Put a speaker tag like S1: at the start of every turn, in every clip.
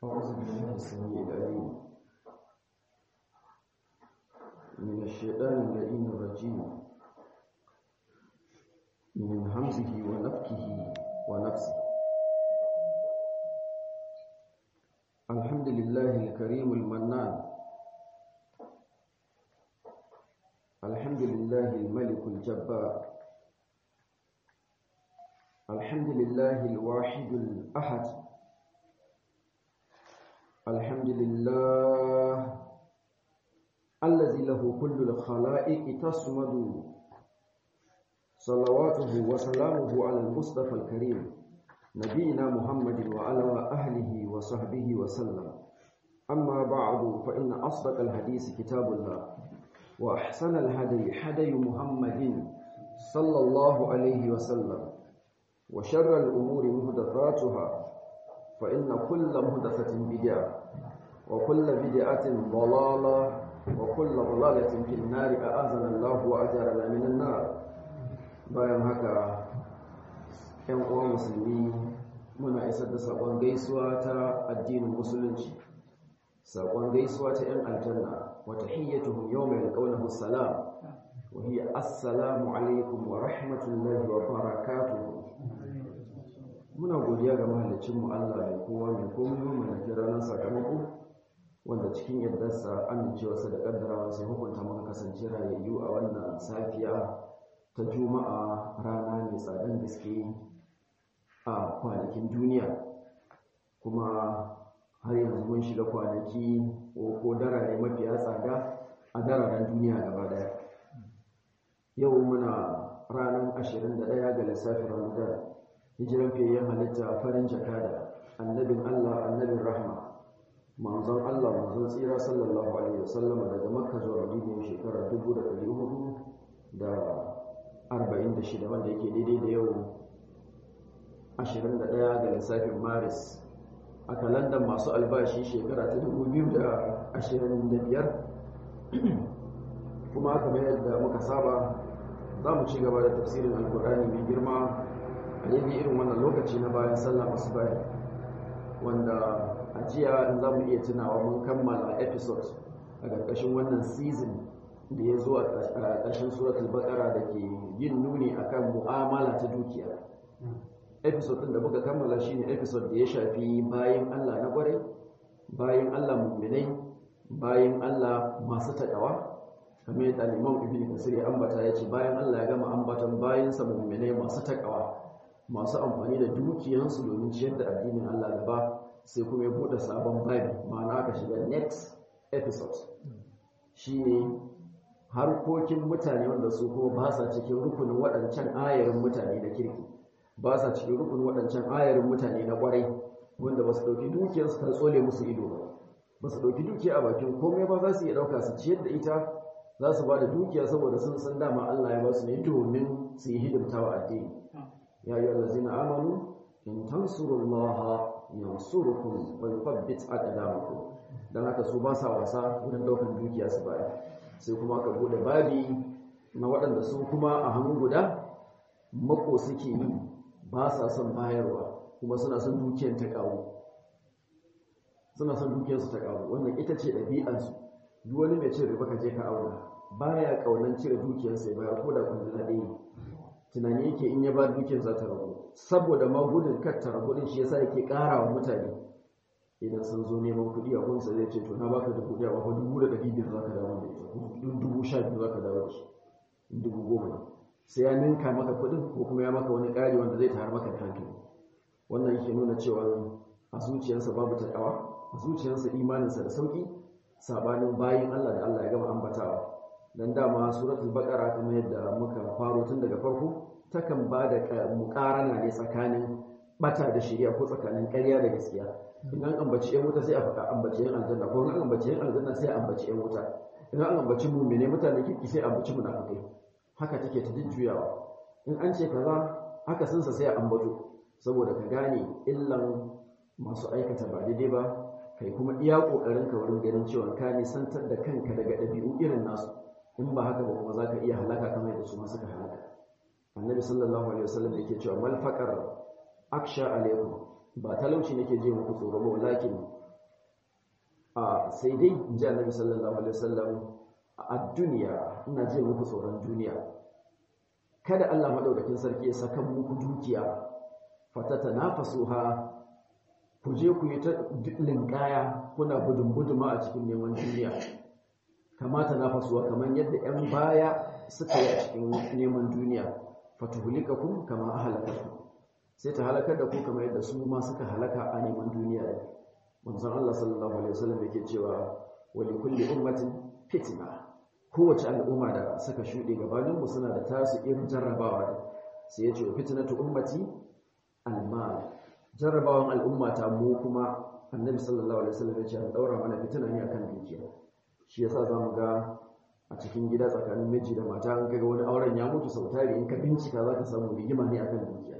S1: أعوذ بالله السميع العليم من الشيطان اللئيم الرجيم من همزه ونفكه ونفسه الحمد لله الكريم المنان الحمد لله الملك الجبار الحمد لله الواحد الأحد الحمد لله الذي له كل الخلائق تصمد صلواته وسلامه على المصطفى الكريم نبينا محمد وعلى أهله وصحبه وسلم أما بعد فإن أصدق الحديث كتاب الله وأحسن الهدي هدي محمد صلى الله عليه وسلم وشر الأمور مهدفاتها فإن كل مهدفة بدعة وكل بدعة ضلالة وكل ضلالة في النار أعاذنا الله وأجرنا من النار bayan haka ‘yan uwa musulmi muna isar da saƙon gaisuwa ta addinin musulunci saƙon gaisuwa ta ‘yan aljanna wata hiyyatuhum yau mai alƙaunahu salam wa hiya assalamu alaikum wa rahmatullahi wa barakatuhu muna godiya ga mahallicinmu Allah mai kowa mai komai mai nafi ranar sakamako wanda cikin yardarsa amincewarsa da ƙaddarawa sai hukunta muka kasance rayayyu a wannan safiya ta juma'a rana mai tsadan gaske a kwanakin duniya kuma har yanzu mun shiga kwanaki ko darare mafiya tsada a dararen duniya gaba daya yau muna ranar 21 ga lissafin ramadan hijiran fiyayyen halitta farin jakada annabin allah annabin rahma manzon allah manzon tsira sallallahu alaihi wasallam daga makka zuwa madina shekarar 1400 da 46 wanda yake daidai da yau 21 ga lissafin maris a kalandar masu albashi shekara ta 2025 kuma kamar yadda muka saba za mu ci gaba da tafsirin alkur'ani mai girma a yadda irin wannan lokaci na bayan sallah masu bayan wanda a jiya in za mu iya tunawa mun kammala episode a ƙarƙashin wannan season da ya zo a ƙarshen suratul baƙara da ke yin nuni akan mu'amala ta dukiya episode ɗin da muka kammala shine episode da ya shafi bayan Allah na ƙwarai bayan Allah mu'minai bayan Allah masu taƙawa kamar yadda Imam Ibn Kasir ya ambata ya ce bayan Allah ya gama ambatan bayansa mu'minai masu taƙawa masu amfani da dukiyansu domin ciyar da addinin Allah gaba sai kuma ya buɗe sabon babi ma'ana aka shiga next episode shine harkokin mutane wanda su kuma ba sa cikin rukunin waɗancan ayarin mutane da kirki ba sa cikin rukunin waɗancan ayarin mutane na ƙwarai wanda ba su ɗauki dukiyarsu ta tsole musu ido ba ba su ɗauki dukiya a bakin komai ba za su iya ɗauka su ciyar da ita za su ba da dukiya saboda sun san dama Allah ya ba su ne domin su yi hidimta wa addini ya yi allazina amanu in tansurullaha yansurukum wa yuthabbit aqdamakum dan haka su ba sa wasa wurin ɗaukar dukiya su bayar sai kuma ka bude babi na waɗanda su kuma a hannu guda mako suke yi ba sa son bayarwa kuma suna son dukiyar ta ƙaru suna son dukiyarsu ta ƙaru wannan ita ce ɗabi'ansu duk wani mai cin riba ka je ka auna baya ƙaunar cire dukiyarsa ya bayar ko da kwandala ɗaya tunani yake in ya ba dukiyar za ta rabu saboda ma gudun kar ta rabu din shi yasa yake ƙara wa mutane idan sun zo neman kuɗi a kunsa zai ce to na baka dubu ɗaya ba dubu da ɗari biyar za ka dawo da ita dubu sha biyu za ka dawo da shi dubu goma ne sai ya ninka maka kuɗin ko kuma ya maka wani ƙari wanda zai tayar maka da hankali wannan yake nuna cewa a zuciyarsa babu taƙawa a zuciyarsa imaninsa da sauƙi sabanin bayin Allah da Allah ya gama ambatawa dan dama suratul baqara kamar yadda muka faro tun daga farko takan ba da muƙarana ne tsakanin bata da shari'a ko tsakanin ƙarya da gaskiya in an ambaci yan wuta sai a faɗa ambaci yan aljanna ko in an ambaci yan aljanna sai a ambaci yan wuta in an ambaci mu'mine mutane kirki sai a ambaci munafikai haka take ta jujjuyawa in an ce kaza haka sunsa sai a ambato saboda ka gane illan masu aikata ba daidai ba kai kuma iya kokarin ka wurin ganin cewa ka nisantar da kanka daga ɗabi'u irin nasu in ba haka ba kuma za ka iya halaka kamar yadda su ma suka halaka annabi sallallahu alaihi wasallam yake cewa mal faqar aksha alaikum ba talauci nake je muku tsoro ba walakin a sai dai in ji annabi sallallahu alaihi wasallam a duniya ina je muku tsoron duniya kada Allah madaukakin sarki ya saka muku dukiya fatata nafasuha ku je ku yi ta linkaya kuna gudun guduma a cikin neman duniya kamata nafasuwa kamar yadda 'yan baya suka yi a cikin neman duniya fatuhulikakum kama ahlakakum sai ta halakar da ku kamar yadda su ma suka halaka a neman duniya manzon Allah sallallahu alaihi wasallam yake cewa wa li kulli ummatin fitna kowace al'umma da suka shuɗe gabanin mu suna da tasu irin jarrabawa sai ya ce fitnatu ummati almal jarrabawan al'umma ta mu kuma annabi sallallahu alaihi wasallam ya ce an daura mana fitina ne akan dukiya shi yasa zamu ga a cikin gida tsakanin miji da mata an kaga wani auren ya mutu sau tari in ka bincika zaka samu rigima ne akan dukiya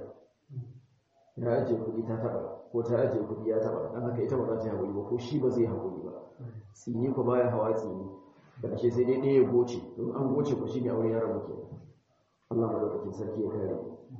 S1: ya ajiye kuɗi ta taɓa ko ta ajiye kuɗi ya taɓa don haka ita ba za ta yi haƙuri ba ko shi ba zai haƙuri ba tsini ko baya hawa tsini ƙarshe sai dai ɗaya ya goce don an goce ko shi ne aure ya rabu ke Allah madaukakin sarki ya kare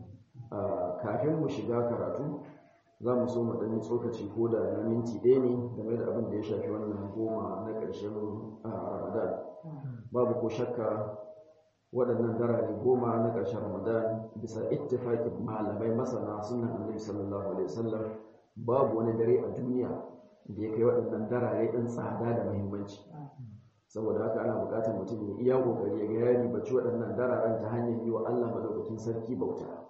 S1: kafin mu shiga karatu za mu so mu ɗanyi tsokaci ko da na minti ɗaya ne game da abin da ya shafi wannan goma na ƙarshen ramadan babu ko shakka waɗannan darare goma na ƙarshen ramadan bisa ittifaƙin malamai masana sunan annabi sallallahu alaihi wasallam babu wani dare a duniya da ya kai waɗannan darare ɗin tsada da muhimmanci saboda haka ana buƙatar mutum ya iya ƙoƙari ya ga ya ribaci waɗannan dararen ta hanyar yi wa Allah madaukakin sarki bauta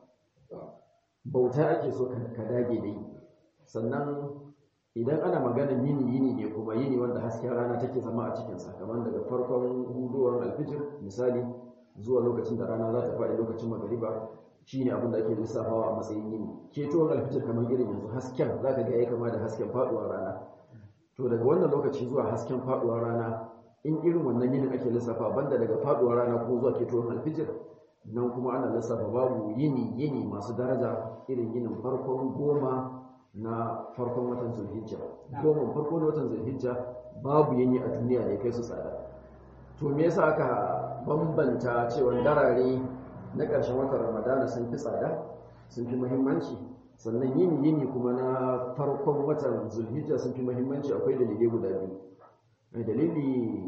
S1: bauta ake so ka dage da yi sannan idan ana maganar yini yini ne kuma yini wanda hasken rana take zama a cikinsa kamar daga farkon hudowar alfijir misali zuwa lokacin da rana za ta faɗi lokacin magariba shi ne abin da ake lissafawa a matsayin yini ketowar alfitar kamar irin yanzu hasken za ka ga ya kama da hasken faɗuwar rana to daga wannan lokaci zuwa hasken faɗuwar rana in irin wannan yinin ake lissafa banda daga faɗuwar rana ko zuwa ketowar alfijir nan kuma ana lissafa babu yini yini masu daraja irin yinin farkon goma na farkon watan zulhijja goma farkon watan zulhijja babu yini a duniya da ya kai su tsada to me yasa aka bambanta cewa darare na ƙarshen watan ramadana sun fi tsada sun fi muhimmanci sannan yini yini kuma na farkon watan zulhijja sun fi muhimmanci akwai dalilai guda biyu dalili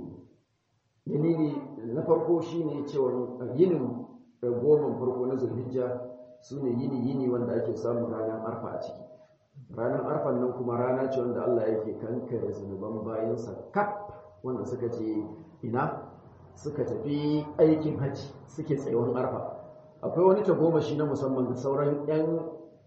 S1: dalili na farko shine cewa yinin goma farko na zulhijja su ne yini yini wanda ake samun ranar arfa a ciki ranar arfan nan kuma rana ce wanda Allah yake kankare zunuban bayansa kaf wanda suka ce ina suka tafi aikin hajji suke tsayuwar arfa akwai wani tagomashi na musamman da sauran 'yan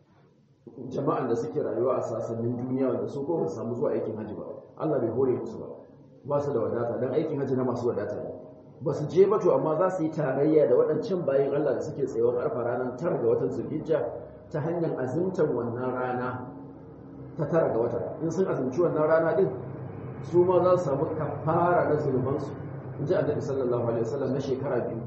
S1: jama'an da suke rayuwa a sassanin duniya wanda su ko su samu zuwa aikin hajji ba Allah bai hore musu ba ba su da wadata don aikin hajji na masu wadata ne ba su je ba to amma za su yi tarayya da waɗancan bayan Allah da suke tsayuwar arfa ranar tara ga watan zulhijja ta hanyar azumtar wannan rana ta tara ga wata in sun azumci wannan rana din su ma za su samu kafara na zunubansu in ji annabi sallallahu alaihi wasallam na shekara biyu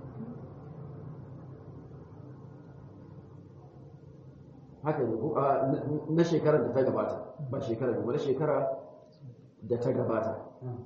S1: haka ne ko na shekarar da ta gabata ba shekara biyu na shekara da ta gabata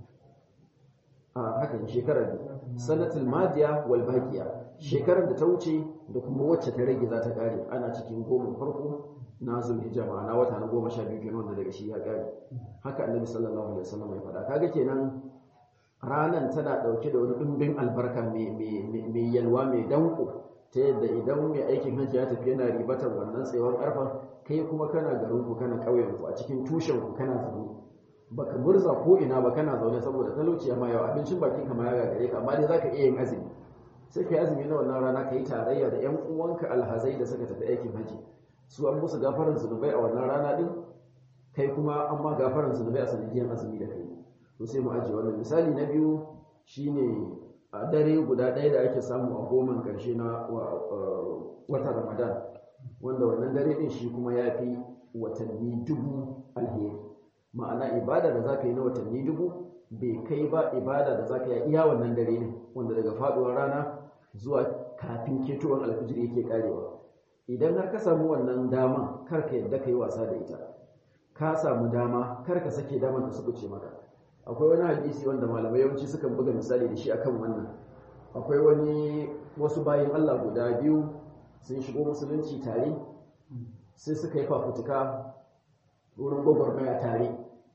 S1: a haka ne shekara biyu sanatul madiya wal baqiya shekarar da ta wuce da kuma wacce ta rage za ta kare ana cikin goma farko na zulhijja ma'ana wata na goma sha biyu kenan wanda daga shi ya kare haka annabi sallallahu alaihi wasallam ya faɗa kaga kenan ranan tana ɗauke da wani ɗumbin albarka mai yalwa mai danko ta yadda idan mai aikin hajji ya tafi yana ribatar wannan tsayuwar ƙarfa kai kuma kana garinku kana ƙauyenku a cikin tushenku kana zaune baka murza ko ina ba kana zaune saboda talauci amma yau abincin bakin ka ma ya gagare ka amma dai zaka iya yin azumi sai ka yi azumi na wannan rana ka yi tarayya da ƴan uwanka alhazai da suka tafi aikin hajji su an musu gafaran zunubai a wannan rana din kai kuma an ma gafaran zunubai a sanadiyar azumi da kai to sai mu ajiye wannan misali na biyu shine a dare guda ɗaya da ake samu a goman ƙarshe na watan ramadan wanda wannan dare ɗin shi kuma ya fi watanni dubu alheri ma'ana ibada da za ka yi na watanni dubu bai kai ba ibada da za ka yi iya wannan dare ne wanda daga faɗuwar rana zuwa kafin ketowar alfijir yake karewa idan har ka samu wannan dama kar ka yadda ka yi wasa da ita ka samu dama kar ka sake daman da suka ce maka akwai wani hadisi wanda malamai yawanci sukan buga misali da shi akan wannan akwai wani wasu bayan Allah guda biyu sun shigo musulunci tare sai suka yi fafutuka wurin gwagwarmaya tare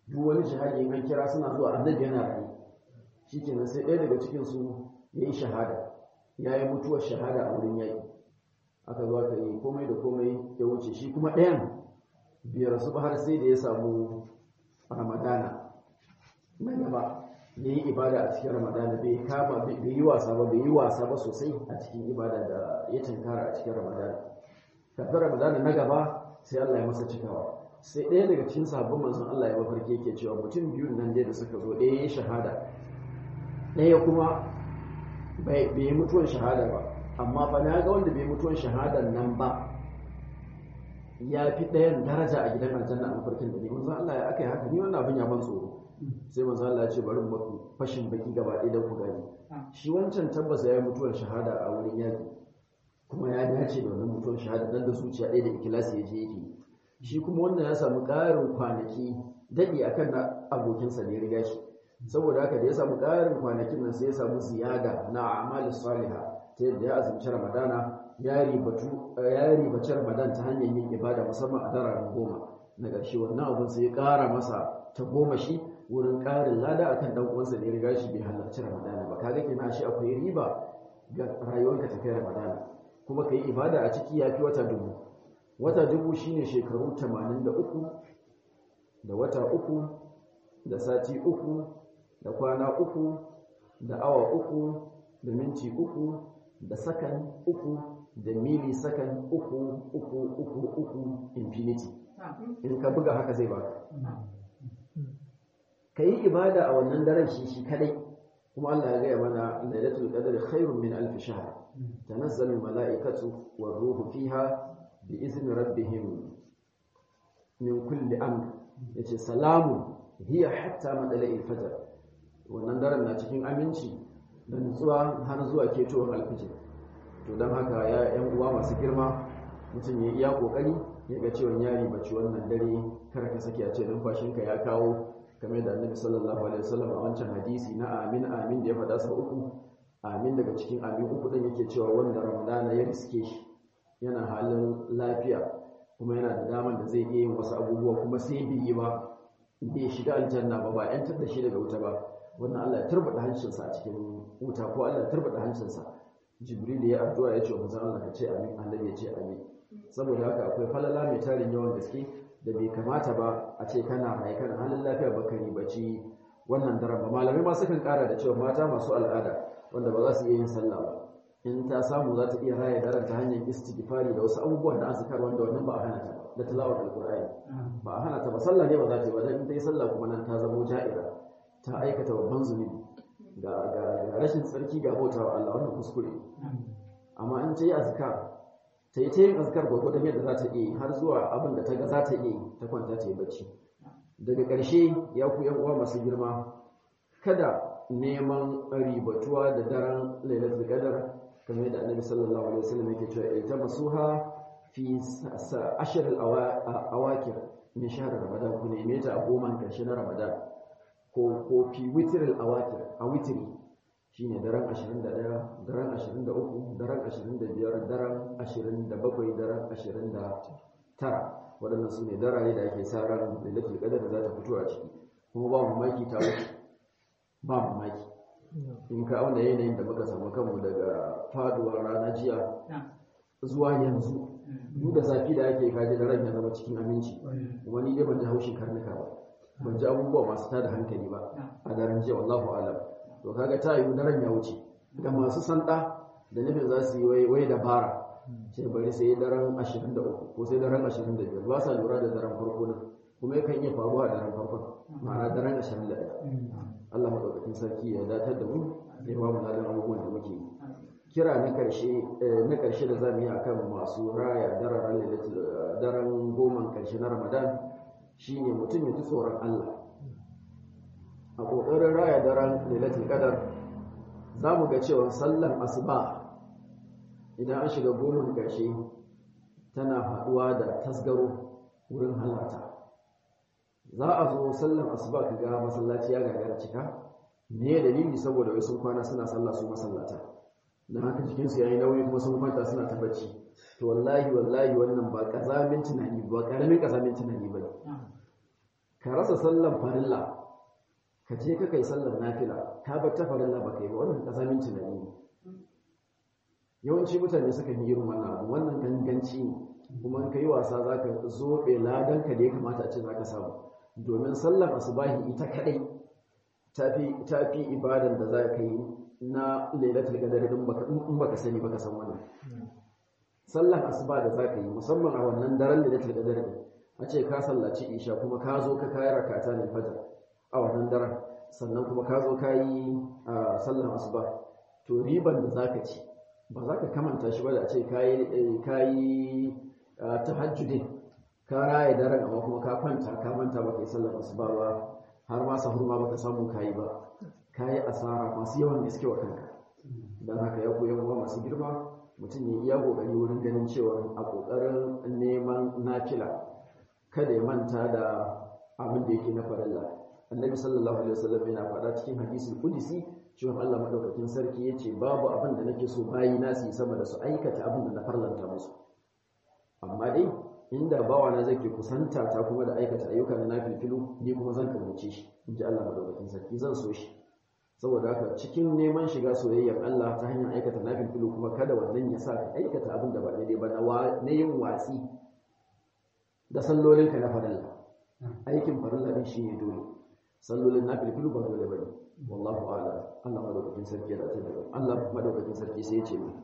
S1: duk wani jihadi in an kira suna zuwa annabi yana rayu shikenan sai ɗaya daga cikin su yayi shahada yayi mutuwar shahada a wurin yaƙi aka zo aka yi komai da komai ya wuce shi kuma ɗayan biyar su har sai da ya samu ramadana na gaba ya yi ibada a cikin ramadana bai kama bai yi wasa ba bai yi wasa ba sosai a cikin ibada da ya tunkara a cikin ramadana kafin ramadana na gaba sai Allah ya masa cikawa sai ɗaya daga cikin sabbin manzon Allah ya mafarki yake cewa mutum biyun nan dai da suka zo ɗaya ya shahada ɗaya kuma bai yi mutuwan shahada ba amma fa na ga wanda bai mutuwan shahadan nan ba ya fi ɗayan daraja a gidan aljanna a mafarkin da ne manzon Allah ya aka yi haka ni wannan abin ya ban tsoro sai manzo Allah ya ce bari mu fashin baki gaba ɗaya don ku gani shi wancan tabbas ya yi mutuwar shahada a wurin yaki kuma ya dace da wannan mutuwar shahada dan da zuciya ɗaya da ikilasi ya je yake shi kuma wannan ya samu ƙarin kwanaki daɗi akan na abokinsa ne riga shi saboda haka da ya samu ƙarin kwanakin nan sai ya samu ziyada na amali salihah ta yadda ya azumci ramadana ya ribaci ramadan ta hanyar yin ibada musamman a dararen goma na ƙarshe wannan abin sai ya ƙara masa ta goma shi wurin ƙarin lada akan dan uwansa ne riga shi bai halarci ramadana ba kaga kenan shi akwai riba ga rayuwarka ta kai ramadana kuma kai ibada a ciki yafi wata dubu wata dubu shine shekaru 83 da wata uku da sati uku da kwana uku da awa uku da minti uku da sakan uku da mili sakan uku uku uku uku infinity in ka buga haka zai baka ka yi ibada a wannan daren shi shi kadai kuma Allah ya gaya mana lailatul qadri khairun min alf shahr tanazzalu malaikatu war ruhu fiha bi izni rabbihim min kulli amr yace salamun hiya hatta madala'il fajr wannan daren na cikin aminci da nutsuwa har zuwa ketowar alfijir to don haka ya yan uwa masu girma mutum ya iya kokari ya ga cewa yari bace wannan dare kar ka sake a ce numfashinka ya kawo kamar da annabi sallallahu alaihi wasallam a wancan hadisi na amin amin da ya faɗa sau uku amin daga cikin amin uku din yake cewa wanda ramadana ya riske shi yana halin lafiya kuma yana da daman da zai iya yin wasu abubuwa kuma sai bai yi ba bai shiga aljanna ba ba yantar da shi daga wuta ba wannan Allah ya turbada hancinsa a cikin wuta ko Allah ya turbada hancinsa jibril ya addu'a ya ce wa manzon Allah ka ce amin annabi ya ce amin saboda haka akwai falala mai tarin yawan gaske da bai kamata ba a ce kana mai kana halin lafiya ba ka ribaci wannan daren ba malamai ma sukan kara da cewa mata masu al'ada wanda ba za su iya yin sallah ba in ta samu za ta iya raya daren ta hanyar istighfari da wasu abubuwan da azkar wanda wannan ba a hana ta ba da tilawar alqur'ani ba a hana ta ba sallah ne ba za ta yi ba dan in ta yi sallah kuma nan ta zama ja'ira ta aikata babban zunubi ga ga rashin tsarki ga bautawa Allah wannan kuskure amma in ta yi azkar ta yi ta yin azkar gwagwadon yadda za ta iya har zuwa abin da ta ga za ta iya ta kwanta ta yi bacci daga ƙarshe ya ku yan uwa masu girma kada neman ribatuwa da daren lailatul qadar kamar yadda annabi sallallahu alaihi wasallam yake cewa ita masuha fi ashar al-awakir min shahr ramadan ku neme ta a goma ƙarshe na ramadan ko ko fi witr al-awakir a witri shine daren 21 daren 23 daren 25 daren 27 daren 29 waɗannan su ne darare da ake sa ran lailatul qadar da za ta fito a ciki kuma ba mamaki ta wuce ba mamaki in ka auna yanayin da muka samu kanmu daga faduwar rana jiya zuwa yanzu duk da zafi da ake kaji da ran ya zama cikin aminci wani dai ban ji haushin karnuka ba ban ji abubuwa masu tada hankali ba a daren jiya wallahu alam to kaga ta yiwu daren ya wuce ga masu sanda da nufin za su yi wai dabara sai bari sai daren 23 ko sai daren 25 ba sa lura da daren farko nan kuma yakan iya faruwa a daren farkon ma'ana daren 21 Allah madaukakin sarki ya datar da mu ya ba mu ladan abubuwan da muke yi kira na karshe na karshe da zamu yi akan masu raya daren daren goma karshe na Ramadan shine mutum ya ji tsoron Allah a kokarin raya daren Lailatul Qadar zamu ga cewa sallan asuba idan an shiga goman ƙarshe tana haɗuwa da tasgaro wurin halarta za a zo sallan asuba ka ga masallaci ya gagara cika me dalili saboda wai sun kwana suna sallah su masallata dan haka jikinsu yayi nauyi kuma sun kwanta suna ta bacci to wallahi wallahi wannan ba kazamin tunani ba karamin kazamin tunani ba ka rasa sallan farilla ka je ka kai sallar nafila ka bar ta farilla ba kai ba wannan kasamin tunani ne yawanci mutane suka yi irin wannan abu wannan ganganci ne kuma in ka yi wasa za ka zoɓe ladan ka da ya kamata a ce za ka samu domin sallar asubahi ita kaɗai ta fi ibadan da za ka yi na lailatul qadar in baka sani baka san wannan sallar asuba da za ka yi musamman a wannan daren lailatul qadar ne a ce ka sallaci isha kuma ka zo ka kayi rakata ne fajar a wannan daren sannan kuma ka zo ka yi sallar asuba to riban da za ka ci ba za ka kamanta shi ba da a ce ka yi tahajjudin ka raya daren amma kuma ka kwanta ka manta ba ka yi sallar asuba ba har ma sahur ma baka samu kayi ba kayi asara masu yawan da suke wa kanka don haka ya koyan uwa masu girma mutum ya iya kokari wurin ganin cewa a kokarin neman nafila kada ya manta da abin da yake na farilla annabi sallallahu alaihi wasallam yana faɗa cikin hadisul qudsi cewa Allah madaukakin sarki yace babu abin da nake so bayi na su yi sama da su aikata abin da na farlanta musu amma dai inda bawa na zai ke kusanta ta kuma da aikata ayyuka na nafilfilu ni kuma zan kamuce shi in ji Allah madaukakin sarki zan so shi saboda haka cikin neman shiga soyayyar Allah ta hanyar aikata nafilfilu kuma kada wannan ya sa ka aikata abin da ba daidai ba na yin watsi da sallolin ka na farilla aikin farilla din shi ne dole sallolin nafilfilu ba dole bane wallahu a'lam Allah madaukakin sarki ya dace da Allah madaukakin sarki sai ya ce mu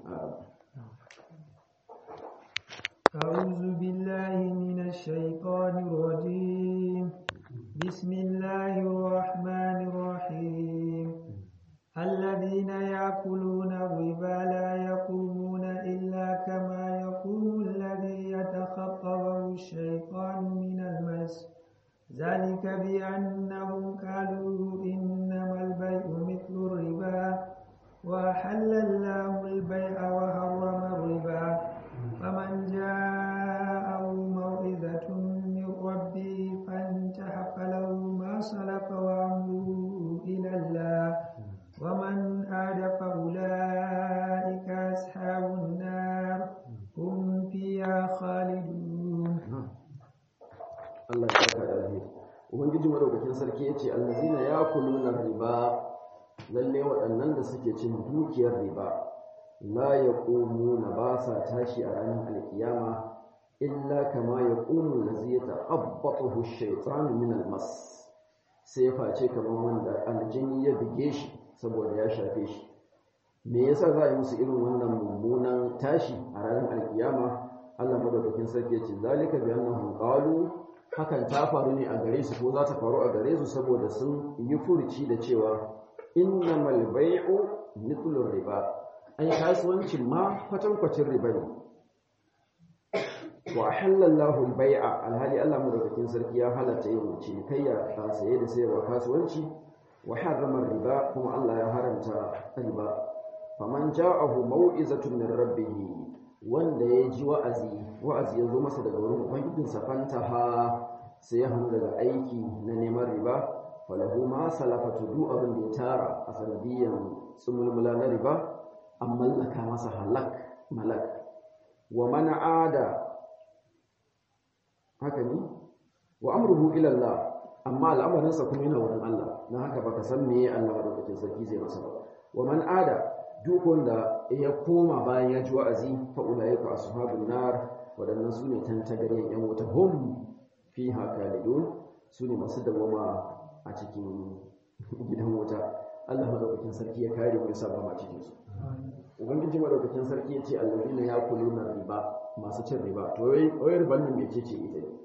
S2: أعوذ بالله من الشيطان الرجيم بسم الله الرحمن الرحيم الذين يأكلون الربا لا يقومون إلا كما يقوم الذي يتخطبه الشيطان من المس ذلك بأنهم قالوا إنما البيع مثل الربا وأحل الله البيع وحرم الربا فمن جاءه موعظة من ربه فانتهى فله ما سلف وأمره إلى الله ومن عاد فأولئك أصحاب النار هم فيها خالدون
S1: Allah ya saka da alheri ubangiji madaukakin sarki yace allazina yakuluna riba lalle waɗannan da suke cin dukiyar riba la yaqumuna ba sa tashi a ranar alkiyama illa kama yaqumu allazi yata'abbathu ash-shaytanu min al-mas sai face kamar wanda aljini ya bige shi saboda ya shafe shi me yasa za a yi musu irin wannan mummunan tashi a ranar alkiyama Allah madaukakin sarki yace zalika bi annahum qalu hakan ta faru ne a gare su ko za ta faru a gare su saboda sun yi furuci da cewa innamal bai'u mithlu riba ai kasuwancin ma kwatankwacin riba ne wa halallahu al-bai'a alhali Allah madaukakin sarki ya halatta yin cinikayya a saye da sayarwa kasuwanci wa harrama riba kuma Allah ya haramta riba faman ja'ahu mau'izatun min rabbih wanda ya ji wa'azi wa'azi ya zo masa daga wurin ubangijinsa fantaha sai ya hannu daga aiki na neman riba falahu ma salafatu duk abin da ya tara a sanadiyan tsumulmula na riba an mallaka masa halak malak wa mana ada haka ne wa amruhu ila Allah amma al'amarinsa kuma yana wurin Allah na haka baka san meye Allah madaukakin sarki zai masa ba wa man ada duk wanda ya koma bayan ya ji wa'azi fa ulaika ashabun nar wadannan sune tantagaryen yan wuta hum fiha khalidun sune masu dawama a cikin gidan wuta Allah madaukakin sarki ya kare mu ya sa ba cikin su ubangiji madaukakin sarki ya ce allazina yakuluna riba masu cin riba to wai riban nan mece ce ita ne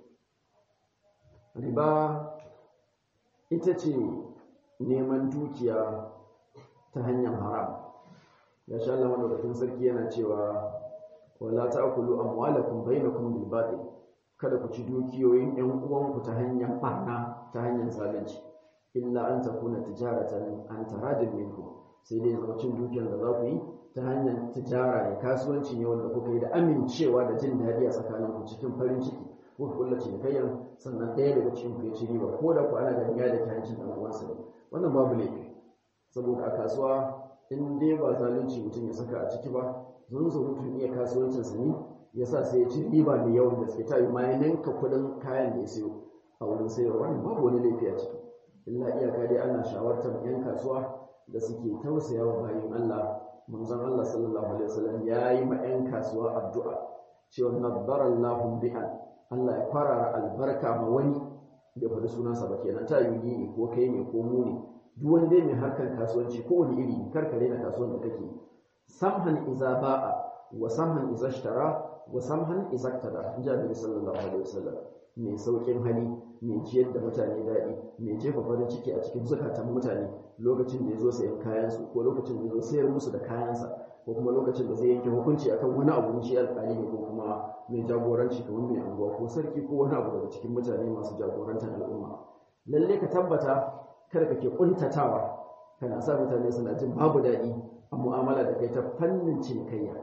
S1: riba ita ce neman dukiya ta hanyar haram ya sha Allah madaukakin sarki yana cewa wala ta'kulu amwalakum bainakum bil batil kada ku ci dukiyoyin ƴan uwanku ta hanyar barna ta hanyar zalunci illa an takuna tijaratan an taradin minkum sai dai zama cin dukiyar da za ku yi ta hanyar tijara ne kasuwanci ne wanda kuka yi da amincewa da jin daɗi a tsakaninku cikin farin ciki kuka kulla cinikayyar sannan ɗaya daga cikin ku ya ci riba ko da ku ana ganin ya da kyancin ɗan uwansa ne wannan babu laifi saboda a kasuwa in dai ba zalunci mutum ya saka a ciki ba zun zo mutum iya kasuwancinsa ne ya sa sai ya ci riba mai yawan gaske ta yi ma ya ninka kuɗin kayan da ya sayo a wurin sayarwa wannan babu wani laifi a ciki illa iyaka dai ana shawartar yan kasuwa da suke tausaya wa bayan Allah manzon Allah sallallahu alaihi wasallam ya yi ma yan kasuwa addu'a cewa naddarallahu bi'an Allah ya farara albarka ma wani bai faɗi sunansa ba kenan ta yi ne ko kai ne ko mu ne duk wani dai mai harkar kasuwanci ko wani iri karkare na kasuwan da kake samhan iza ba'a wa samhan iza ishtara wa samhan iza tada in ji annabi sallallahu alaihi wasallam mai saukin hali mai ciyar da mutane daɗi mai jefa farin ciki a cikin zukatan mutane lokacin da ya zo sayan kayansu ko lokacin da ya zo sayar musu da kayansa ko kuma lokacin da zai yanke hukunci akan wani abu shi alƙali ne ko kuma mai jagoranci kamar mai anguwa ko sarki ko wani abu daga cikin mutane masu jagorantar al'umma lalle ka tabbata kada kake kuntatawa kana sa mutane suna jin babu daɗi a mu'amala da kai ta fannin cinikayya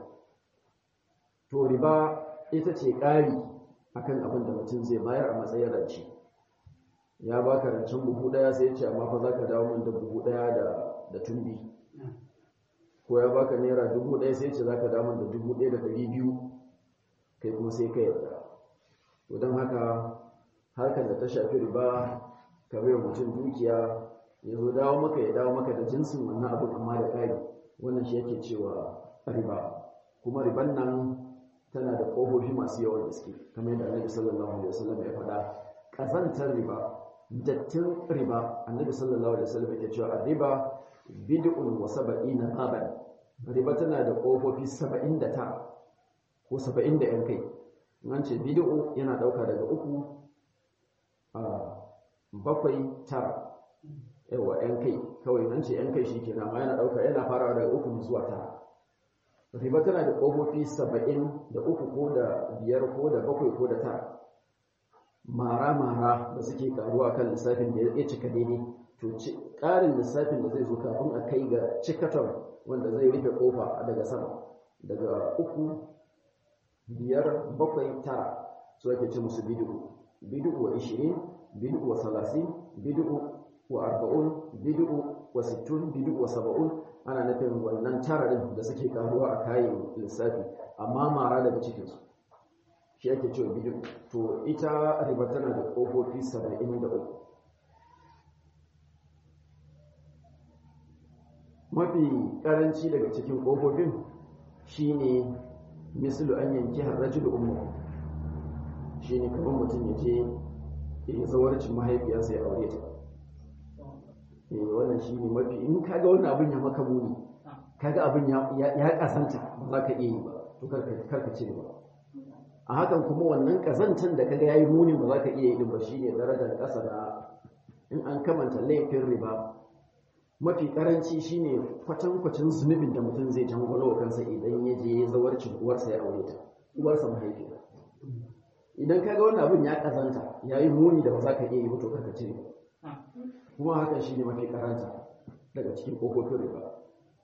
S1: to riba ita ce ƙari akan abin da mutum zai bayar a matsayin rance ya baka rancen buhu ɗaya sai ya ce amma fa za ka dawo min da buhu ɗaya da tumbi ko ya baka naira dubu ɗaya sai ce za ka damar da dubu ɗaya da ɗari biyu kai kuma sai ka yarda to don haka harkar da ta shafi riba ka bai mutum dukiya ya zo dawo maka ya dawo maka da jinsin wannan abin amma da ƙari wannan shi yake cewa riba kuma riban nan tana da ƙofofi masu yawan gaske kamar yadda annabi sallallahu alaihi wasallam ya faɗa ƙazantar riba dattin riba annabi sallallahu alaihi wasallam yake cewa riba bid'un wa sab'ina baban riba tana da kofofi 79 ko 70 da yan kai an ce bid'u yana dauka daga uku a bakwai tara yawa yan kai kawai an ce yan kai shikenan amma yana dauka yana farawa daga uku zuwa tara riba tana da kofofi 73 ko da biyar ko da bakwai ko da tara mara-mara da suke karuwa kan lissafin da ya cika daidai to ƙarin lissafin da zai zo kafin a kai ga cikaton wanda zai rufe kofa daga sama daga uku biyar bakwai tara su ake ce musu bidu'u bidu'u wa ishirin bidu'u wa salasin bidu'u wa arba'un bidu'u wa sittun bidu'u wa saba'un ana nufin wannan tara din da suke karuwa a kayan lissafi amma mara daga cikinsu shi ake cewa bidiyo to ita riba tana da ƙofofi 73 mafi ƙaranci daga cikin ƙofofin shine mislu an yanki harrajul ummu shine kamar mutum ya je ya zawarcin mahaifiyarsa ya aure ta eh wannan shine mafi in kaga wannan abin ya maka muni kaga abin ya kasanta ba za ka iya yi ba to karka ce ba a hakan kuma wannan kazantan da kaga yayi muni ba za ka iya yi ba shine darajar ƙasa na in an kamanta laifin riba mafi karanci shine kwatankwacin zunubin da mutum zai jangwalo wa kansa idan ya je zawarcin uwarsa ya aure ta uwarsa mahaifiya idan kaga wannan abin ya kazanta yayi muni da ba za ka iya yi ba to karka cire kuma hakan shine mafi karanta daga cikin kofofin riba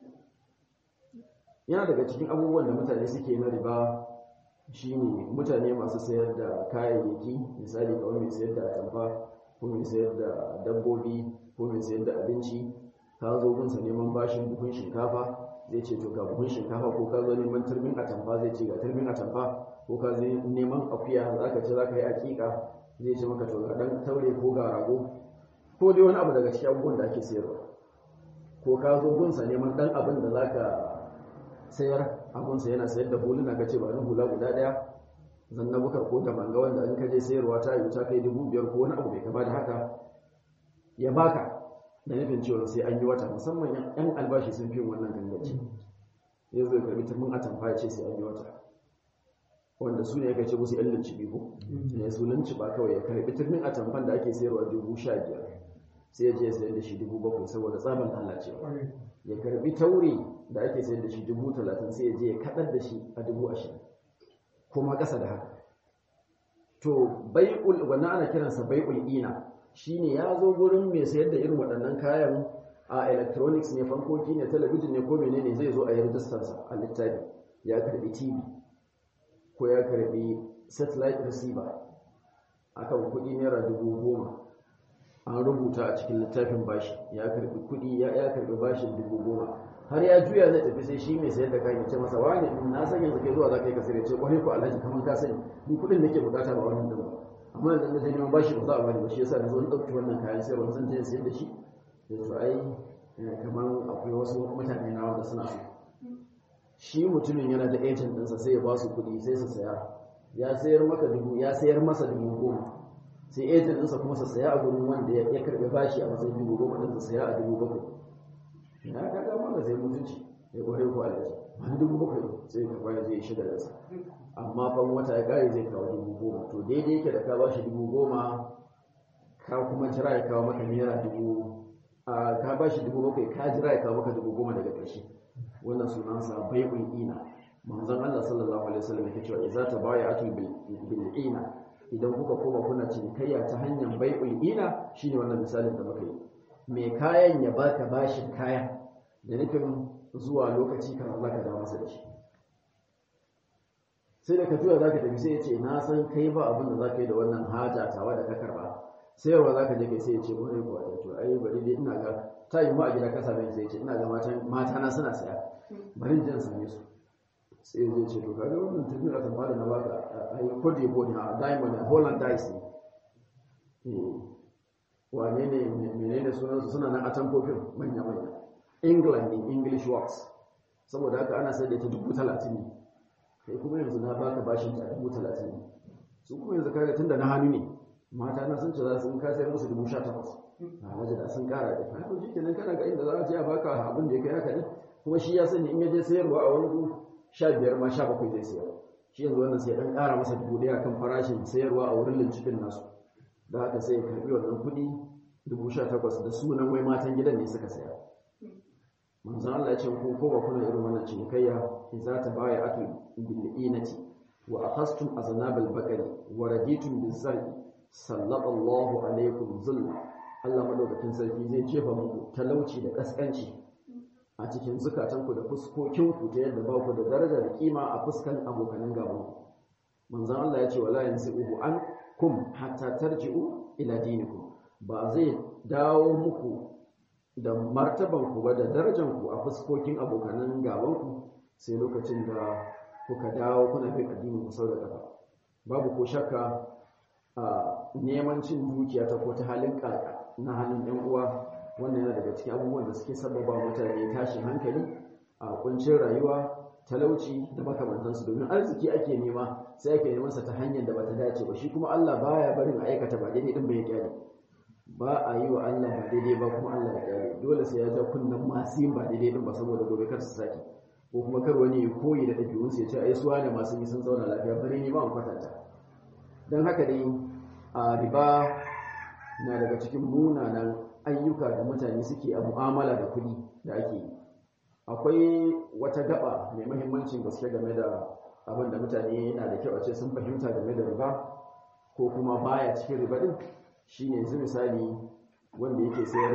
S1: yana daga cikin abubuwan da mutane suke na riba shine mutane masu sayar da kayayyaki misali kamar mai sayar da atamfa ko mai sayar da dabbobi ko mai sayar da abinci ka zo gunsa neman bashin buhun shinkafa zai ce to ga buhun shinkafa ko ka zo neman turmin atamfa zai ce ga turmin atamfa ko ka zo neman akuya za ka ce za ka yi aƙiƙa zai ce maka to ga ɗan taure ko ga rago ko dai wani abu daga cikin abubuwan da ake sayarwa ko ka zo gunsa neman ɗan abin da za ka sayar abunsa yana sayar da huluna ka ce ba ni hula guda ɗaya zanna bukar ko da manga wanda in ka je sayarwa ta yi ta kai dubu biyar ko wani abu mai kama da haka ya baka da nufin cewa sai an yi wata musamman yan albashi sun fi wannan gangaci ya zo ya karbi turmin atamfa ya ce sai an yi wata wanda su ne ya ce musu yan lunci biyu ne su lunci ba kawai ya karbi turmin atamfan da ake sayarwa dubu sha biyar sai ya je ya sayar da shi dubu bakwai saboda tsaban lalacewa ya karbi taure da ake sayar da shi dubu talatin sai ya je ya kaɗar da shi a dubu ashirin kuma ƙasa da haka to bai'ul wannan ana kiransa bai'ul ina shine ya zo gurin mai sayar da irin waɗannan kayan a electronics ne fankoki ne talabijin ne ko menene zai zo a yi rajistarsa a littafi ya karbi tv ko ya karbi satellite receiver akan kuɗi naira dubu goma an rubuta a cikin littafin bashi ya karbi kuɗi ya karbi bashin dubu goma har ya juya zai tafi sai shi mai sayar da kayan ce masa wani na san yanzu kai zuwa za ka yi kasar ya ce kwarai ko alhaji kamar ka sani ni kuɗin nake bukata ba wannan din ba amma yanzu na je neman bashi ba za a bani ba shi yasa na zo na ɗauki wannan kayan sayarwa zan je sayar da shi yanzu ai kamar akwai wasu mutane na wanda suna so shi mutumin yana da agent ɗinsa sai ya ba su kuɗi sai su saya ya sayar maka dubu ya sayar masa dubu goma sai agent ɗinsa kuma su saya a gurin wanda ya karɓi bashi a matsayin dubu goma ɗin su saya a dubu bakwai ya ka ga maka sai mutunci ya kware ko alaji wani dubu bakwai sai ka bayar zai shiga da sa amma fan wata ya kare zai kawo dubu goma to daidai yake da ka ba shi dubu goma ka kuma jira ya kawo maka naira dubu a ka ba shi dubu bakwai ka jira ya kawo maka dubu goma daga ƙarshe wannan sunansa bai'ul ina manzon Allah sallallahu alaihi wasallam yake cewa idza tabaya'atu bil ina idan kuka koma kuna cinikayya ta hanyar bai'ul ina shine wannan misalin da muka yi mai kayan ya baka bashin kaya da nufin zuwa lokaci kan za ka dawo masa da shi sai da ka juya za ka tafi sai ya ce na san kai ba abin da za ka yi da wannan haja tawa da ka karba sayarwa za ka je kai sai ya ce wani kuwa da to ai bari dai ina ga ta yi mu a gida kasa bai sai ya ce ina ga mata na suna saya bari in jan same su sai zai ce to kaga wannan tafiyar a tamara na baka a yi kodi ko ne a diamond a holland dice ne wane ne menene sunansu suna nan a tamfofin manya-manya england in english works saboda haka ana sai da ita dubu talatin ne kai kuma yanzu na baka bashin ta dubu talatin ne su kuma yanzu kaga tunda na hannu ne mata na sun ce za su in ka sayar musu dubu sha takwas a waje da sun kara da kai to kenan kana ga inda za a je a baka abin da ya kai haka ne kuma shi ya sani in ya je sayarwa a wani sha biyar ma sha bakwai zai sayar shi yanzu wannan sai dan kara masa dubu ɗaya kan farashin sayarwa a wurin lincifin nasu da haka sai ya karbi wannan kuɗi dubu sha takwas da sunan wai matan gidan ne suka saya manzon Allah ya ce ko ko ba kuna irin wannan cinikayya idza tabaya'atu bil inati wa akhastum aznabal baqari wa raditum bil zar'i sallallahu alaikum zull Allah madaukakin sarki zai jefa muku talauci da kaskanci a cikin zukatanku da fuskokinku ta yadda ba ku da daraja da kima a fuskan abokanan gabanku manzon Allah ya ce wala yansi'uhu an kum hatta tarji'u ila dinikum ba zai dawo muku da martabanku ba da darajanku a fuskokin abokanan gabanku sai lokacin da kuka dawo kuna bin addinin ku sau da ƙafa babu ko shakka a neman cin dukiya ta ko ta halin ƙaƙa na halin ɗan uwa wannan yana daga cikin abubuwan da suke sababa mutane tashin hankali a kuncin rayuwa talauci da makamantansu domin arziki ake nema sai ake neman sa ta hanyar da bata dace ba shi kuma Allah baya barin aikata ba daidai din bai kyale ba a yi wa Allah ba daidai ba kuma Allah ya kyale dole sai ya ja kunnan masu yin ba daidai din ba saboda gobe kar su saki ko kuma kar wani ya koyi da ɗabi'un su ya ce ai suwa ne masu yi sun zauna lafiya bari ni ba mu kwatanta don haka dai a riba na daga cikin munanan ayyuka da mutane suke a mu'amala da kuɗi da ake yi akwai wata gaba mai mahimmancin gaske game da abin da mutane yana da kyau a ce sun fahimta game da riba ko kuma baya cikin riba din shine yanzu misali wanda yake sayar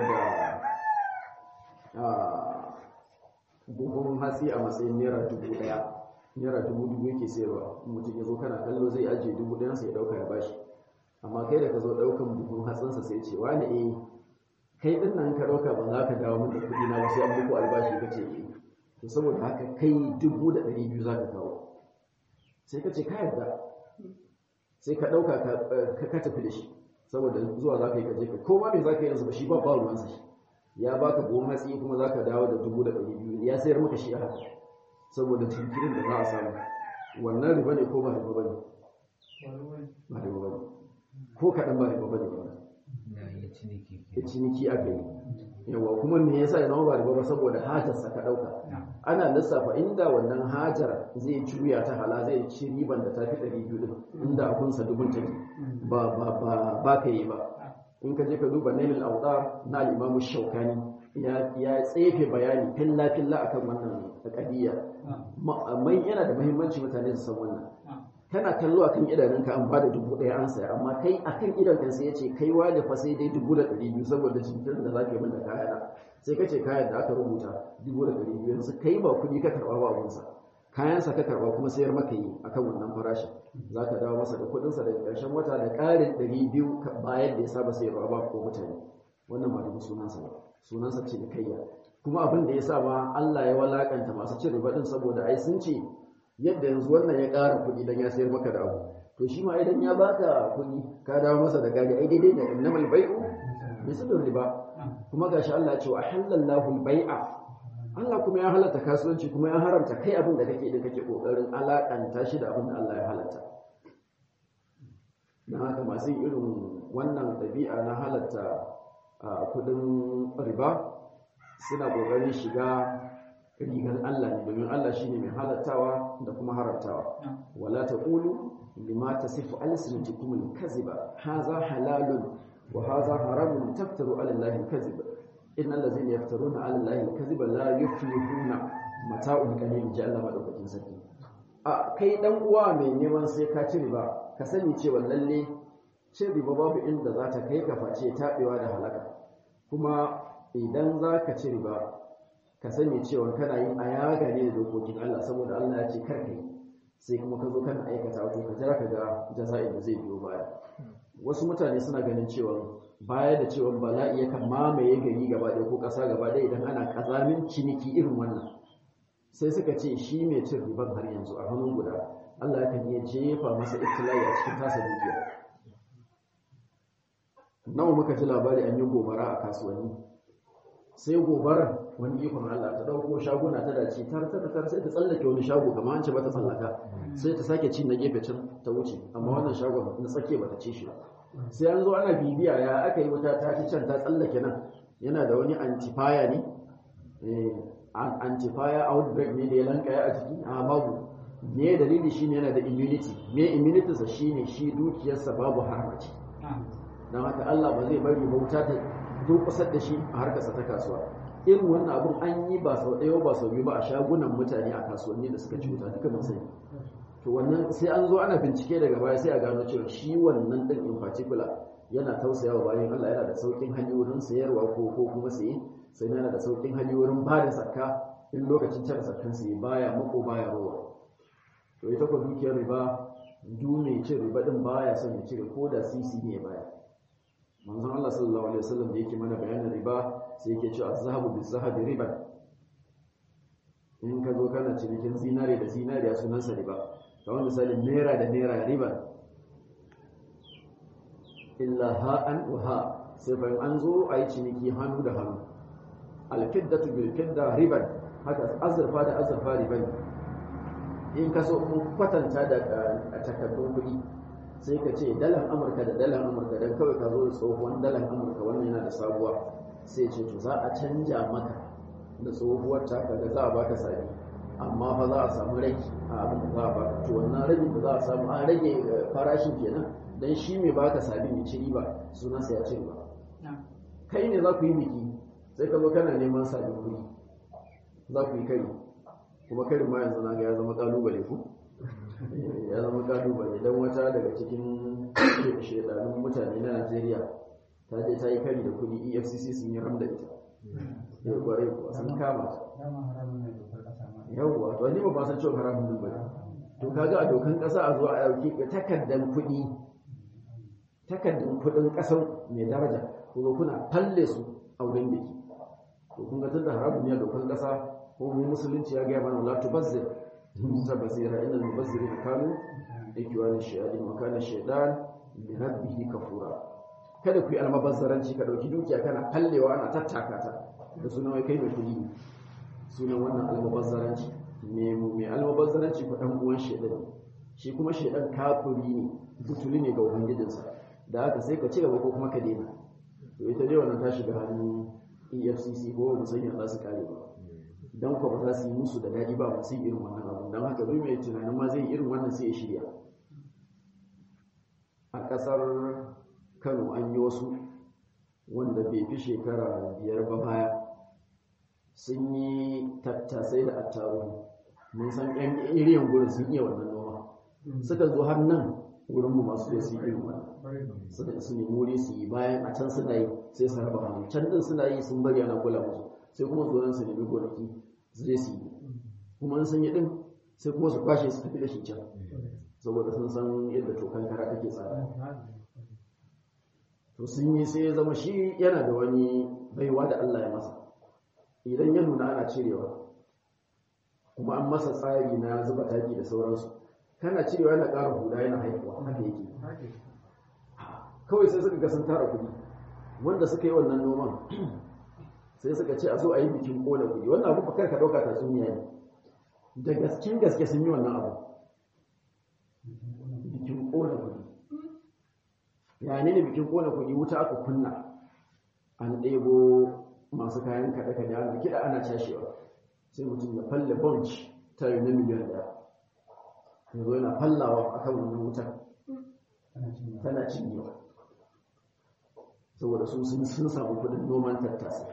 S1: da buhun hatsi a matsayin naira dubu daya naira dubu dubu yake sayarwa mutum ya zo kana kallo zai ajiye dubu ɗayan sai ya ɗauka ya bashi amma kai da ka zo ɗaukan buhun hatsinsa sai ce wani eh kai din nan ka ɗauka ba za ka dawo min da kuɗi na ba sai an muku albashi ka ce eh to saboda haka kai dubu da ɗari biyu za ka kawo sai ka ce ka yarda sai ka ɗauka ka tafi da shi saboda zuwa za ka yi kaje ka koma me za ka yi yanzu ba shi ba ba ruwansa shi ya baka buhun hatsi kuma za ka dawo da dubu da ɗari biyu ya sayar maka shi a haka saboda jinkirin da za a samu wannan riba ne ko ba riba ba ne ba riba ba ne ko kaɗan ba riba ba ne ba ya ciniki aka yi yawa kuma me yasa ya zama ba riba ba saboda hajarsa ka ɗauka ana lissafa inda wannan hajar zai juya ta hala zai ci riban da ta fi ɗari biyu ɗin inda abunsa dubun take ba ba ba ba ka yi ba in ka je ka duba nailul awdar na al-imamu shaukani ya ya tsefe bayani filla filla akan wannan qadiya mai yana da muhimmanci mutane su san wannan kana kallo akan idanunka an bada dubu ɗaya an saya amma kai akan idan kan sai yace kai wani fa sai dai dubu da ɗari biyu saboda jinkirin da zaka yi min da kayana sai kace kayan da aka rubuta dubu da ɗari biyu yanzu kai ba kuɗi ka karɓa ba abunsa kayansa ka karɓa kuma sayar maka yi akan wannan farashin za ka dawo masa da kuɗinsa daga ƙarshen wata da ƙarin ɗari biyu bayan da ya saba sayarwa ba ko mutane wannan ba da sunansa ba sunansa ce da kayya kuma abin da ya sa ma Allah ya walakanta masu cin riba din saboda ai sun ce yadda yanzu wannan ya ƙara kuɗi dan ya sayar maka da abu to shi ma idan ya baka kuɗi ka dawo masa da gari ai daidai da innamal bai'u misalin riba kuma gashi Allah ya ce wa halallahu al-bai'a Allah kuma ya halatta kasuwanci kuma ya haramta kai abin da kake da kake kokarin alakanta shi da abin da Allah ya halatta dan haka masu irin wannan ɗabi'a na halatta kudin riba suna kokarin shiga rigar Allah ne domin Allah shine mai halattawa da kuma haramtawa wala taqulu lima tasifu alsinatukum al-kadhiba hadha halalun wa hadha haramun taftaru ala Allah al-kadhiba innal ladzina yaftaruna ala Allah al-kadhiba la yuflihuna mata'un qalil ja Allah madaukakin sarki a kai dan uwa mai neman sai ka ci riba ka sani cewa lalle cin riba babu inda za ta kai ka face tabewa da halaka kuma idan za ka ci riba ka sani cewa kana yin ayaga ne da dokokin Allah saboda Allah ya ce kar ka yi sai kuma ka zo kana aikata wato ka jira ka ga jaza'in da zai biyo baya wasu mutane suna ganin cewa baya da cewa bala'i yakan mamaye gari gaba ɗaya ko ƙasa gaba ɗaya idan ana ƙazamin ciniki irin wannan sai suka ce shi mai cin riban har yanzu a hannun guda Allah yakan iya jefa masa ibtila'i a cikin tasa dukiya nawa muka ji labari an yi gobara a kasuwanni sai gobarar wani ikon Allah ta dauko shaguna ta dace tar tar tar sai ta tsallake wani shago kamar an ce ba ta tsallaka sai ta sake ci na gefe can ta wuce amma wannan shagon na tsake ba ta ci shi sai an zo ana bibiya ya aka yi wuta ta ci can ta tsallake nan yana da wani antifaya ne eh antifaya outbreak ne da ya lankaya a jiki a babu me dalili shine yana da immunity me immunity sa shine shi dukiyarsa babu harmaci dan haka Allah ba zai bari bauta ta durkusar da shi a harkarsa ta kasuwa irin wannan abun an yi ba sau ɗaya ba sau biyu ba a shagunan mutane a kasuwanni da suka ci wuta duka mun sani to wannan sai an zo ana bincike daga baya sai a gano cewa shi wannan din in particular yana tausayawa bayan Allah yana da saukin hanyoyin sayarwa ko ko kuma saye sai yana da saukin hanyoyin ba da zakka in lokacin cire zakkan sai baya mako baya rowa to ita ko dukiyar riba du mai cin riba din baya son ya cire ko da sisi ne baya manzon Allah sallallahu alaihi wasallam da yake mana bayanin riba sai yake cewa az-zahabu biz-zahabi riba in ka zo kana cinikin zinare da zinariya sunan sa riba kamar misalin naira da naira riba illa ha'an wa ha sai fa an zo a yi ciniki hannu da hannu al-fiddatu bil-fidda riban haka azurfa da azurfa riban in ka so kun kwatanta da takardun kuɗi sai ka ce dalar amurka da dalar amurka don kawai ka zo da tsohuwan dalar amurka wannan yana da sabuwa sai ce to za a canja maka da tsohuwar taka da za a baka sabi amma fa za a samu rage a abin da za a baka to wannan rage da za a samu an rage farashin kenan dan shi mai baka sabi mai ci riba sunansa ya ci riba kai ne za ku yi biki sai ka zo kana neman sabin kuɗi za ku yi kari kuma karin ma yanzu na ga ya zama kalubale ku ya zama kalubale don wata daga cikin shekarun mutane na najeriya ta je ta yi kari da kudi efcc sun yi ram da ita yau kwarai kuwa sun kama yauwa to ni ba ba san cewa haramun ba to kaga a dokan kasa a zo a dauki takardan kudi takardan kudin kasan mai daraja ko kuna falle su a wurin biki to kun ga tunda haramun ne a dokan kasa ko mu musulunci ya ga mana la tubazzir ta basira inal mubazzirina kanu ikwani shayadin wa kana shaydan li rabbihi kafura kada ku yi almabazzaranci ka dauki dukiya kana kallewa ana tattaka ta da sunan wai kai mai kudi sunan wannan almabazzaranci me mu mai almabazzaranci ku dan uwan shaydan shi kuma shaydan kafiri ne butuli ne ga ubangijinsa da haka sai ka ci gaba ko kuma ka daina to ita dai wannan ta shiga hannun EFCC ko ba san yadda su kare ba don kwa ba za su yi musu da daɗi ba masu irin wannan abu don haka duk mai tunanin ma zai irin wannan sai ya shirya a ƙasar kano an yi wasu wanda bai fi shekara biyar ba baya sun yi tattasai da attaruhu mun san yan iriyan gurin sun iya wannan noma suka zo har nan wurinmu masu da su irin wannan suka su nemi wuri su yi bayan a can suna yi sai su raba hannu can din suna yi sun bari ana kula musu sai kuma su su nemi gonaki su je su yi kuma sun yi din sai kuma su kwashe su tafi da shi can saboda sun san yadda tokan kara take tsada to sun yi sai ya zama shi yana da wani baiwa da Allah ya masa idan ya nuna ana cirewa kuma an masa tsari na zuba taki da sauransu kana cirewa yana ƙara huda yana haihuwa haka yake kawai sai suka ga sun tara kuɗi wanda suka yi wannan noman sai suka ce a zo a yi bikin ƙona kuɗi wannan abu bakar ka ɗauka tatsuniya ne da gaskin gaske sun yi wannan abu bikin ƙona kuɗi ya ne bikin ƙona kuɗi wuta aka kunna an ɗebo masu kayan kaɗe-kaɗe ana kiɗa ana cashewa sai mutum ya falle bunch ta yi na miliyan ɗaya yanzu yana fallawa a kan wannan wutar tana cinyewa saboda su sun samu kudin noman tattasa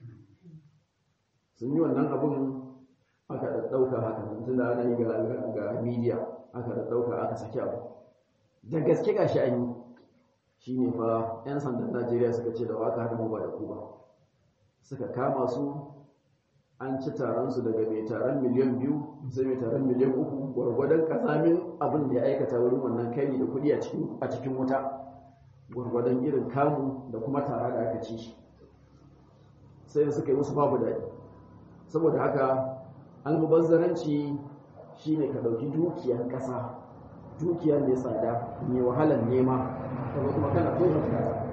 S1: sun yi wannan abin aka ɗauka haka tun da ana yi ga media aka ɗauka aka saki abu da gaske gashi an yi shi ne fa 'yan sandan najeriya suka ce da waka hada ba da ku ba suka kama su an ci taron su daga mai taron miliyan biyu sai mai taron miliyan uku gwargwadon kazamin abin da ya aikata wurin wannan kai da kuɗi a cikin wuta gwargwadon irin kamu da kuma tara da aka ci shi sai da suka yi musu babu daɗi saboda haka almubazzaranci shine ka ɗauki dukiyar ƙasa dukiyar mai tsada mai wahalar nema kuma kuma kana tona ta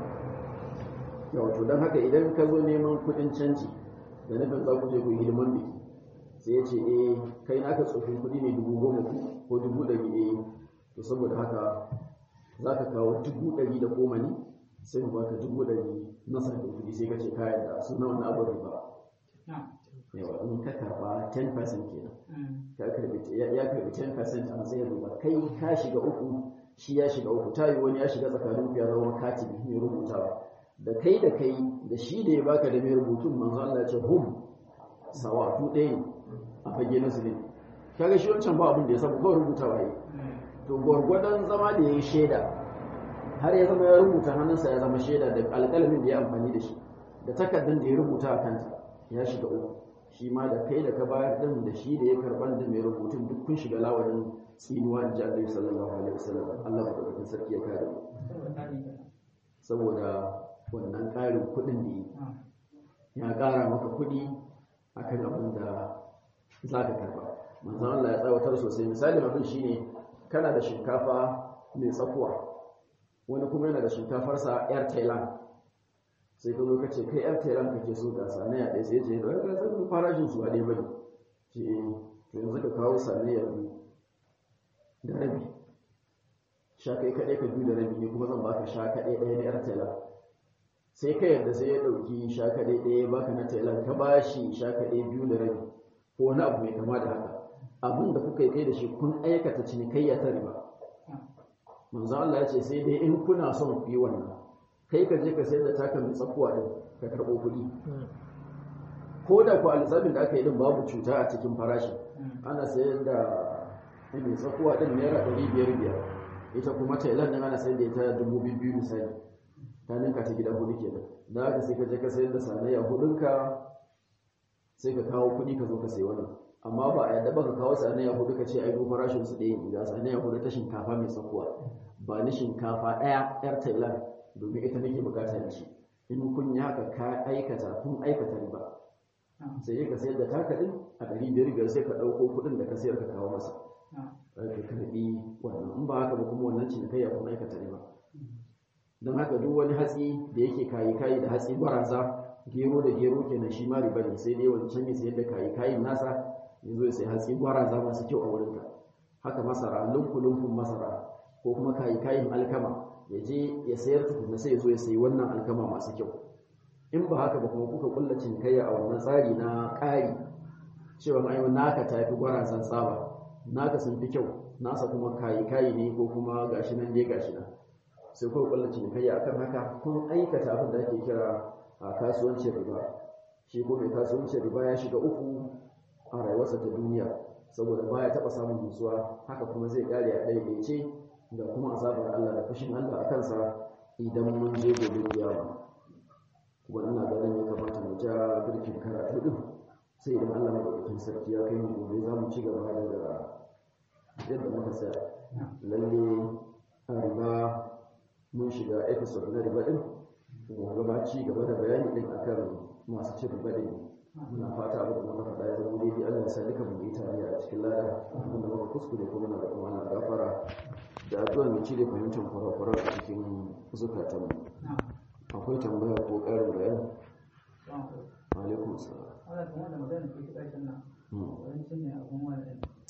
S1: wato don haka idan ka zo neman kuɗin canji da nufin za ku je ku yi hidiman biki sai ya ce eh kai naka tsofin kuɗi ne dubu goma ko dubu ɗari eh to saboda haka za ka kawo dubu ɗari da goma ne sai mu baka dubu ɗari na sabbin kuɗi sai ka ce kayan da suna wani abu riba yawa in ka karɓa 10% kenan ka karɓi ya karɓi 10% a matsayin riba kai ka shiga uku shi ya shiga uku ta yi wani ya shiga tsakanin ya zama katibi mai rubutawa da kai da kai da shi da ya baka da mai rubutun manzo Allah ya ce hum sawa tu ɗaya ne a fage na su ne kaga shi wancan ba abin da ya sabu kawai rubutawa yi to gwargwadon zama da ya yi shaida har ya zama ya rubuta hannunsa ya zama shaida da alƙalamin da ya amfani da shi da takardar da ya rubuta a kanta ya shiga uku shi ma da kai da ka bayar din da shi da ya karban da mai rubutun duk kun shiga lawanin tsinuwa in ji Allah sallallahu alaihi wasallam Allah madaukakin sarki ya kare mu saboda wannan ƙarin kuɗin da ya ƙara maka kuɗi akan abin da za ka karba manzon Allah ya tsawatar sosai misalin abin shine kana da shinkafa mai tsakuwa wani kuma yana da shinkafarsa yar thailand sai ka zo ka ce kai yar thailand kake so ga sanaya ɗaya sai ce da ka san farashin su ba ɗaya bane ce to yanzu ka kawo sanaya biyu da rabi sha kai kaɗai ka biyu da rabi ne kuma zan baka sha kaɗai ɗaya na yar thailand sai ka yadda sai ya ɗauki sha kaɗai ɗaya baka na thailand ka ba shi sha kaɗai biyu da rabi ko wani abu mai kama da haka abin da kuka yi kai da shi kun aikata cinikayya ta riba manzo Allah ya ce sai dai in kuna son ku yi wannan kai ka je ka sayar da taka mai tsakuwa din ka karɓo kuɗi ko da ku alisabin da aka yi din babu cuta a cikin farashi ana sayar da mai tsakuwa din naira ɗari biyar biyar ita kuma tailan din ana sayar da ita dubu biyu misali ta ninka ta gida hudu kenan da haka sai ka je ka sayar da sanayya hudunka sai ka kawo kuɗi ka zo ka sayi wannan amma ba a yadda ba ka kawo sanayya hudu ka ce ai ko farashin su ɗaya ne ga sanayya hudu ta shinkafa mai tsakuwa ba ni shinkafa ɗaya yar thailand domin ita nake bukata da shi in kun yi haka ka aikata kun aikata riba sai ka sayar da taka ɗin a ɗari biyar biyar sai ka ɗauko kuɗin da ka sayar ka kawo masa ka karɓi wannan in ba haka ba kuma wannan cinikayya kun aikata riba don haka duk wani hatsi da yake kayi kayi da hatsi baraza gero da gero kenan shi ma riba ne sai dai wancan ya sayar da kayi kayin nasa ya zo ya sai hatsi gwaraza masu kyau a wurinka haka masara lunku-lunkun masara ko kuma kayi kayin alkama ya je ya sayar tukuna sai ya zo ya sayi wannan alkama masu kyau in ba haka ba kuma kuka kulla cinikayya a wannan tsari na ƙari cewa ai naka ta fi gwarazan tsaba naka sun fi kyau nasa kuma kayi kayi ne ko kuma gashi nan dai gashi nan sai kuka kulla cinikayya akan haka kun aikata abin da ake kira a kasuwancin riba shi ko mai kasuwancin riba ya shiga uku a rayuwarsa ta duniya saboda baya taɓa samun nutsuwa haka kuma zai kare a ɗaiɗaice da kuma azabar Allah da fushin Allah a kansa idan mun je gobe kiyama wannan ganin ya kamata mu ja birkin karatu din sai idan Allah madaukakin sarki ya kai mu gobe za mu ci gaba daga yadda muka tsaya lalle a riba mun shiga episode na riba din gobe ba ci gaba da bayani din akan masu cin riba din muna fata abin da muka faɗa ya zama daidai Allah ya sa duka mu yi tare a cikin lada wanda muka kuskure kuma na roƙon Allah gafara da addu'a mai cire fahimtar kurakuran a cikin zukatanmu akwai tambaya ko ƙarin bayani alaikum salam
S3: ana kuma da magana ke kiɗa nan